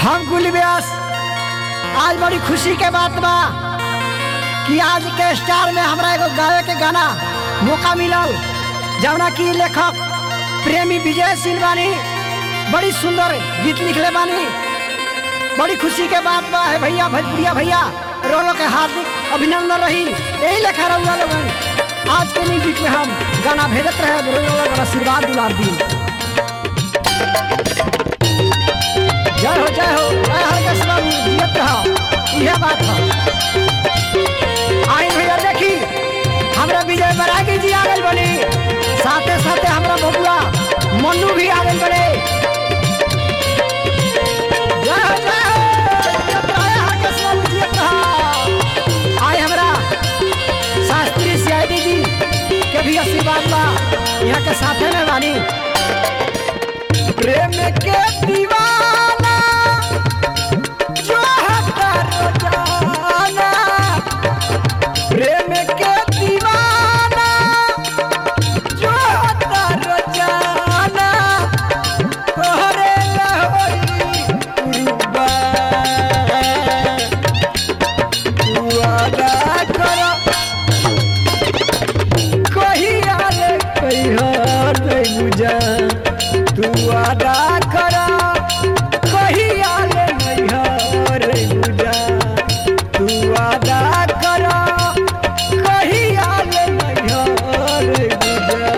हम गुल व्यास आज बड़ी खुशी के बात बा कि आज के स्टार में हमरा एगो गावे के गाना मौका मिलल जौना की लेखक प्रेमी विजय सिंह बानी बड़ी सुंदर गीत लिखले बानी बड़ी खुशी के बात बा है भैया भोजपुरिया भैया रोलो के हार्दिक अभिनंदन रही यही लेखा रहुआ लोगन आज के म्यूजिक में हम गाना भेजत रहे रोलो लोगन आशीर्वाद दुलार दी जय हो जय हो जय हर कृष्ण जियत रहो यह बात है आई भैया देखी हमरा विजय बरागी जी आ गए बनी साथे साथे हमरा बबुआ मन्नू भी आ गए बने जय हो जय हो जियत रहो, हर कृष्ण जियत रहो। आई हमरा शास्त्री सीआईडी जी के भी आशीर्वाद बा यहाँ के साथे में बानी प्रेम के दीवाना जो है करो जाना प्रेम के दीवाना जो है करो जाना तोहरे लहोरी कुर्बान तू अदा करो कहिया रे कहिया नहीं बुझा तू अदा करा कहिया रे नहीं रे बुझा तू अदा करा कहिया रे नहीं रे बुझा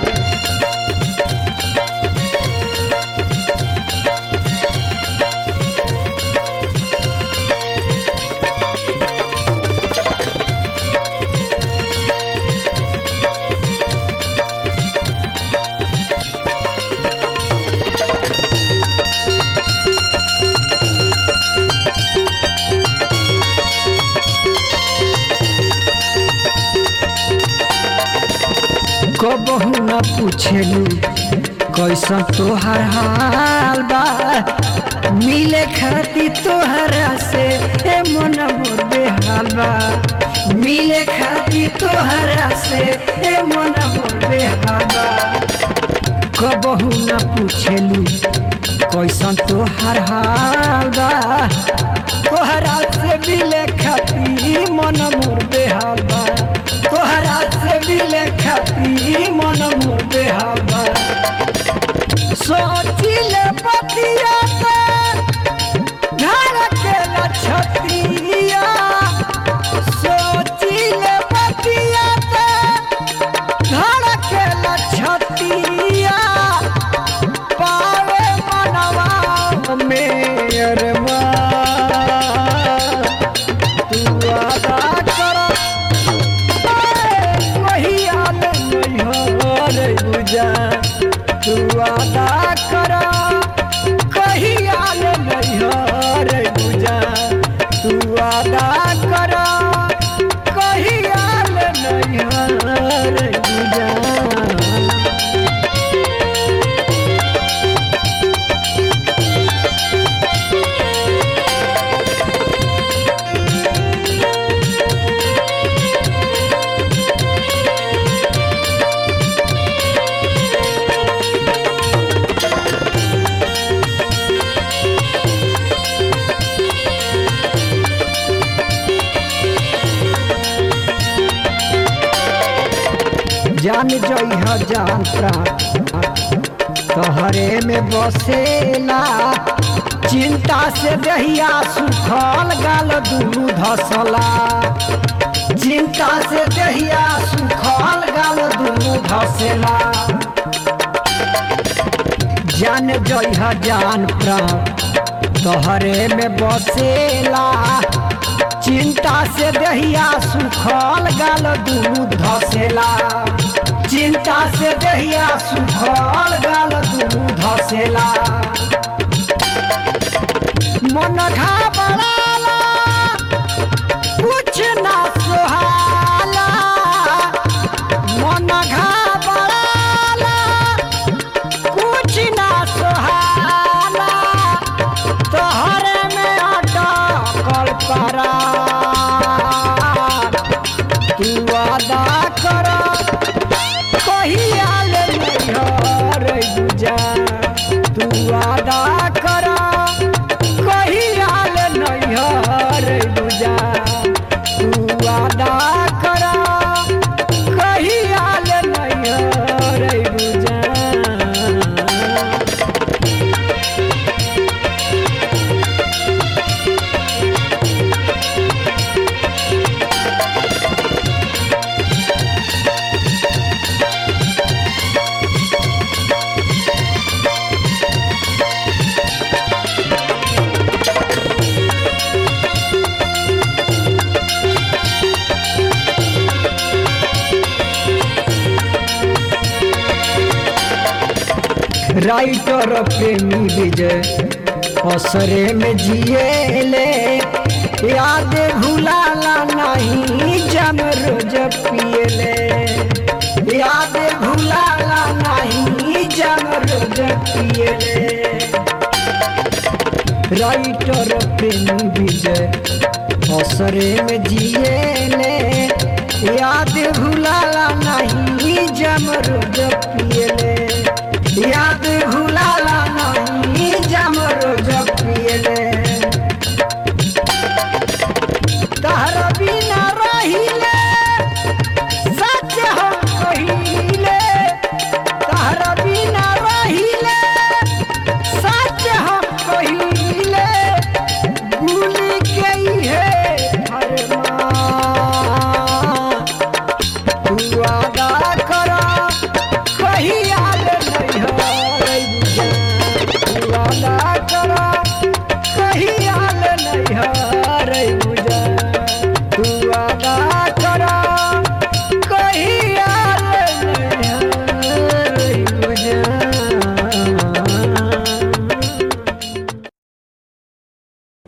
कबहू न पूछेलू कैसन तोहर हाल बा मिले खाती तोहरा से ए मन मोर बेहाल बा मिले खाती तोहरा से ए मन मोर बेहाल बा कबहू न पूछेलू कैसन तोहर हाल बा तोहरा से मिले खाती मन मोर बेहाल बा तोहरा से मिले खाती मन मोर बेहाल बा सोचिले पतिया के घर के लछतिया सोचिले पतिया के घर के लछतिया पावे मनवा में अरमान तू अदा कर कहिया नहीं हो रे बुझा तू अदा कर कहिया नहीं हो रे बुझा तू अदा कर कहिया नहीं हो रे बुझा जान जइह जान प्राण तोहरे में बसेला चिंता से दहिया सुखल गाल दुनू धसला चिंता से दहिया सुखल गाल दुनू धसेला जान जइह जान प्राण तोहरे में बसेला चिंता से दहिया सुखल गाल दुनू धसेला चिंता से दहिया सुखल गाल दुनू धसेला मन घबराला कुछ ना सोहाला मन घबराला कुछ ना सोहाला तोहरे में अटकल परा तू अदा कर कहिया ले नहीं रे बुझा तू वादा राइटर प्रेमी विजय असरे में जिएले याद भुलाला नहीं जम रोज पिएले याद भुलाला नहीं जम रोज पिएले राइटर प्रेमी विजय असरे में जिएले याद भुलाला नहीं जम रोज पिएले याद भुला